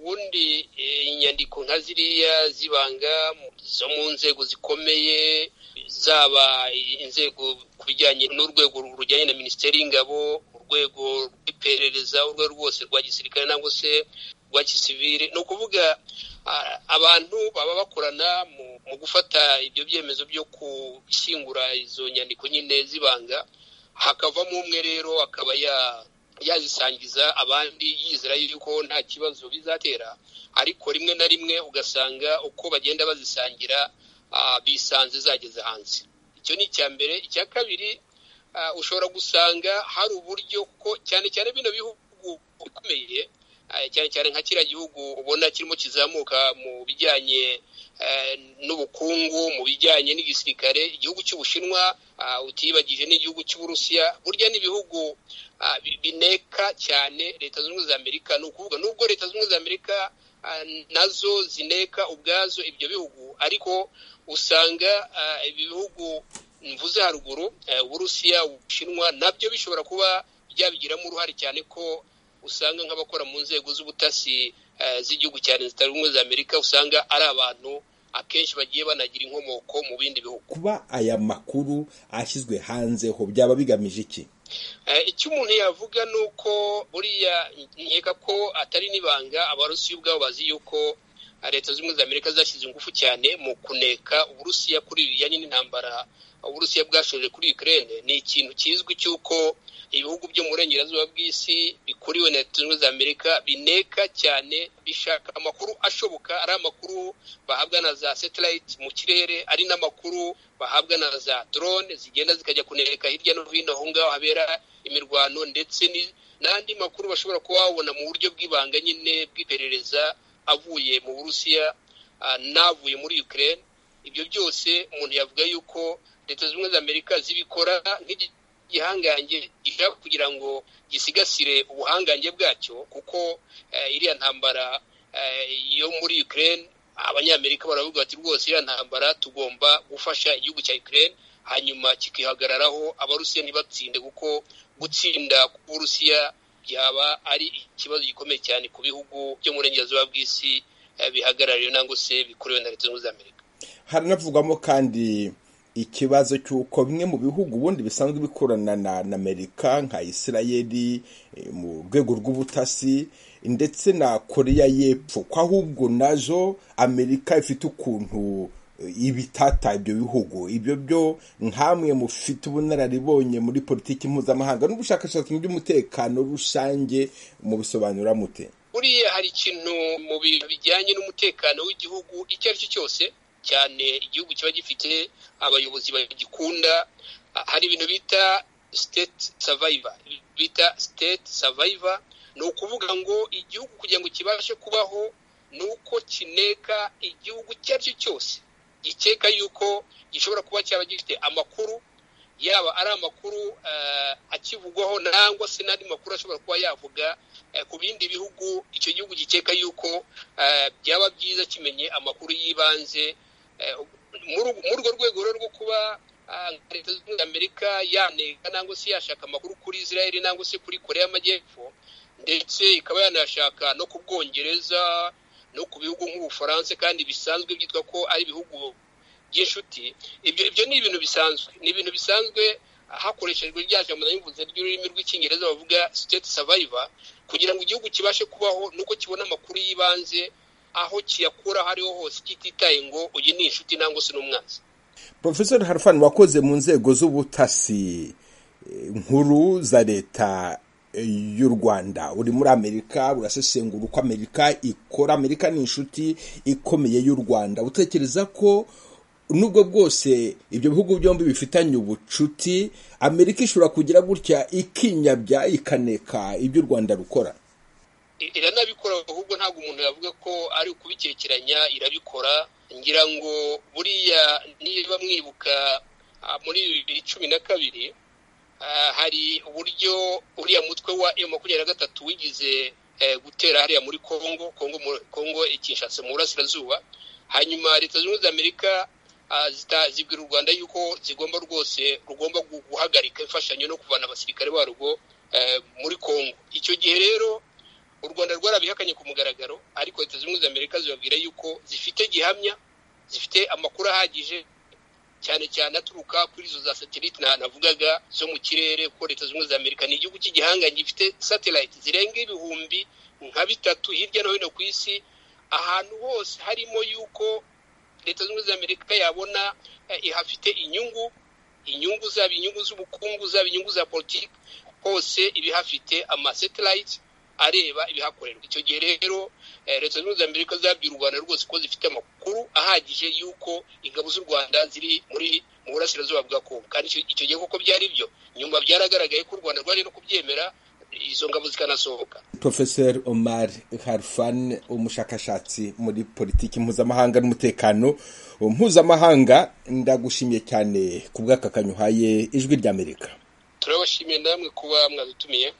kandi inyandiko nka ziriya zibanga zo mu nzego zikomeye zaba inzego ku bijyanye n'urwego rujyanye na minisiteri y'ingabo urwego rw'iperereza urwo rwose rwa gisirikare nangwa se rwa gisivire ni ukuvuga abantu baba bakorana mu gufata ibyo byemezo byo gushyingura izo nyandiko nyine z'ibanga hakavamo umwe rero akaba yazisangiza abandi yizera yuko nta kibazo bizatera ariko rimwe na rimwe ugasanga uko bagenda bazisangira bisanze zageze hanze icyo ni icya mbere icya kabiri ushobora gusanga hari uburyo ko cyane cyane bino bihugu bikomeye cyane cyane nka kiriya gihugu ubona kirimo kizamuka mu bijyanye n'ubukungu mu bijyanye n'igisirikare igihugu cy'ubushinwa utibagije n'igihugu cy'uburusiya burya n'ibihugu bineka cyane leta zunze ubumwe za amerika ni ukuvuga nubwo leta zunze ubumwe za amerika nazo zineka ubwazo ibyo bihugu ariko usanga ibi bihugu mvuze haruguru uburusiya ubushinwa nabyo bishobora kuba byabigiramo uruhare cyane ko usanga nk'abakora mu nzego z'ubutasi z'igihugu cyane zitari ubumwe za amerika usanga ari abantu akenshi bagiye banagira inkomoko mu bindi bihugu kuba aya makuru ashyizwe hanze ho byaba bigamije iki icyo umuntu yavuga ni uko buriya nkeka ko atari n'ibanga abarusiya ubwabo bazi yuko leta z'ubumwe za amerika zashyize ingufu cyane mu kuneka uburusiya kuri bijyanye n'intambara uburusiya bwashoje kuri Ukraine ni ikintu kizwi cy'uko ibihugu byo mu burengerazuba bw'isi bikuriwe na leta zunze ubumwe za amerika bineka cyane bishaka amakuru ashoboka ari amakuru bahabwa na za satellite mu kirere ari n'amakuru bahabwa na za drone zigenda zikajya kuneka hirya no hino aho ngaho habera imirwano ndetse n'andi makuru bashobora kuba babona mu buryo bw'ibanga nyine bw'iperereza avuye mu burusiya n'avuye muri Ukraine ibyo byose umuntu yavuga yuko leta zunze ubumwe za amerika zibikora nk'igihangange gishaka kugira ngo gisigasire ubuhangange bwacyo kuko iriya ntambara yo muri Ukraine abanyamerika baravuga bati rwose iriya ntambara tugomba gufasha igihugu cya Ukraine hanyuma kikihagararaho abarusiya ntibatsinde kuko gutsinda k'uburusiya byaba ari ikibazo gikomeye cyane ku bihugu byo mu burengerazuba bw'isi bihagarariwe nangwa se bikuriwe na leta zunze ubumwe za amerika haranavugwamo kandi ikibazo cy'uko bimwe mu bihugu ubundi bisanzwe bikorana na amerika nka isirayeli mu rwego rw'ubutasi ndetse na koreya y'epfo ko ahubwo nazo amerika ifite ukuntu ibitata ibyo bihugu ibyo byo nk'amwe mufite ubunararibonye muri politiki mpuzamahanga n'ubushakashatsi mu by'umutekano rusange mubisobanura mute buriya hari ikintu mu bintu bijyanye n'umutekano w'igihugu icyo ari cyo cyose cyane igihugu kiba gifite abayobozi bagikunda hari ibintu bita state survivor bita state survivor ni ukuvuga ngo igihugu kugira ngo kibashe kubaho ni uko kineka igihugu icyo ari cyo cyose gikeka yuko gishobora kuba cyaba gifite amakuru yaba ari amakuru akivugwaho nangwa se n'andi makuru ashobora kuba yavuga ku bindi bihugu icyo gihugu gikeka yuko byaba byiza kimenye amakuru y'ibanze muri urwo rwego rero rwo kuba leta zunze ubumwe za amerika yaneka nangwa se yashaka amakuru kuri israel nangwa se kuri korea y'amajyepfo ndetse ikaba yanashaka no ku bwongereza no ku bihugu nk'ubufaransa kandi bisanzwe byitwa ko ari ibihugu by'inshuti ibyo ni ibintu bisanzwe ni ibintu bisanzwe hakoreshejwe rya jambo nayimvuze ry'ururimi rw'icyongereza bavuga state survivor kugira ngo igihugu kibashe kubaho nuko kibona amakuru y'ibanze aho kiyakura aho ariho hose kititaye ngo uyu ni inshuti nangwa se n'umwanzi profesor harfan wakoze mu nzego z'ubutasi nkuru za leta y'u rwanda uri muri amerika urasesengura uko amerika ikora amerika ni inshuti ikomeye y'u rwanda utekereza ko nubwo bwose ibyo bihugu byombi bifitanye ubucuti amerika ishobora kugira gutya ikinyabya ikaneka ibyo u rwanda rukora iranabikora ahubwo ntabwo umuntu yavuga ko ari ukubikereranya irabikora ngira ngo buriya niba mwibuka muri bibiri cumi na kabiri hari uburyo uriya mutwe wa emu makumyabiri na gatatu wigize gutera hariya muri kongo kongo ikinshatse mu burasirazuba hanyuma leta zunze ubumwe za amerika zibwira u rwanda yuko zigomba rwose rugomba guhagarika imfashanyo no kuvana abasirikare barwo muri congo icyo gihe rero u u rwanda rwarabihakanye ku mugaragaro ariko leta zunze ubumwe za amerika zibabwira yuko zifite gihamya zifite amakuru ahagije cyane cyane aturuka kuri izo za satelite nta navugaga zo mu kirere kuko leta zunze ubumwe za amerika ni igihugu cy'igihanga gifite satelite zirenga ibihumbi nka bitatu hirya no hino ku isi ahantu hose harimo yuko leta zunze ubumwe za amerika yabona ihafite inyungu inyungu zaba inyungu z'ubukungu zaba inyungu za politiki hose ibihafite amaseterayiti areba ibihakorerwa icyo gihe rero leta zunze ubumwe za amerika zabwiye u rwanda rwose ko zifite amakuru ahagije y'uko ingabo z'u rwanda ziri muri mu burasirazuba bwa kongo kandi icyo gihe koko byari byo nyuma byaragaragaye ko u rwanda rwari no kubyemera izo ngabo zikanasohoka profeseri omar harfan umushakashatsi muri politiki mpuzamahanga n'umutekano mpuzamahanga ndagushimiye cyane ku bw'aka kanyuhaye ijwi ry'amerika turabashimiye namwe kuba mwadutumiye